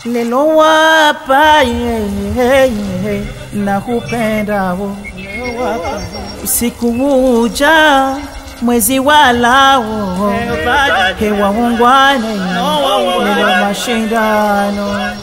lelo wapa yeah, yeah, yeah, na kupendao usiku uja mwezi walao hewa ungwane lelo mashindano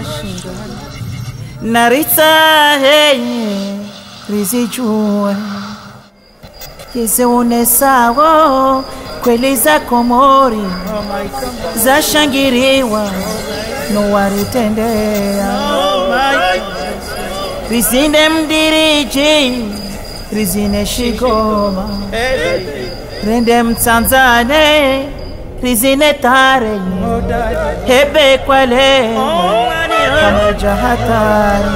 narita henye rizijue kiziune sawo kweli za komori zashangiriwa nowaritendea rizine mdiriji rizine shigoma rende mtsanzane rizine tare hebe kwale pamoja hatari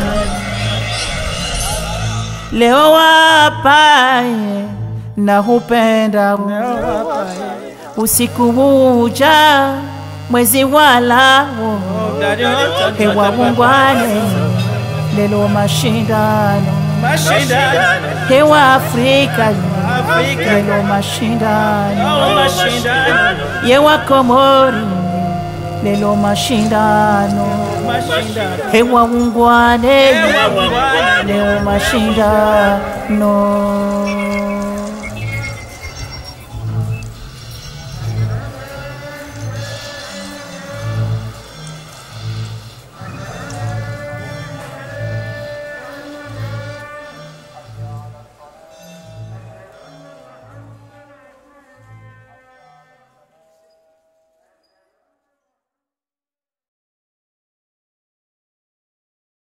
leo wapaye na hupenda usiku uja mwezi walao hewa ungwane lelo mashindano hewa Afrika lelo mashindano yewa Komori lelo mashindano hewa ungwane leo mashindano